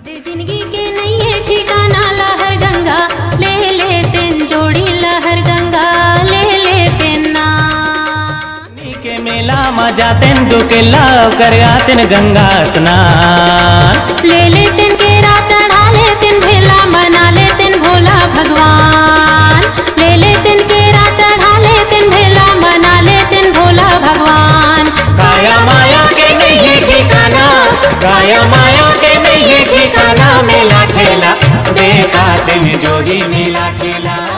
दे जिंदगी के नहीं है ठिकाना लहर गंगा ले लेते जोड़ी लहर गंगा ले लेते ना नी के मेला में जातेन दुकेला कर आतेन गंगा स्नान ले लेते केरा चढ़ा लेते भेला मना लेते भोला भगवान ले लेते केरा चढ़ा लेते भेला मना लेते भोला भगवान काया माया के नहीं है ठिकाना काया माया के नहीं है ठिकाना मेला ठेला देखा दिन जोड़ी मेला ठेला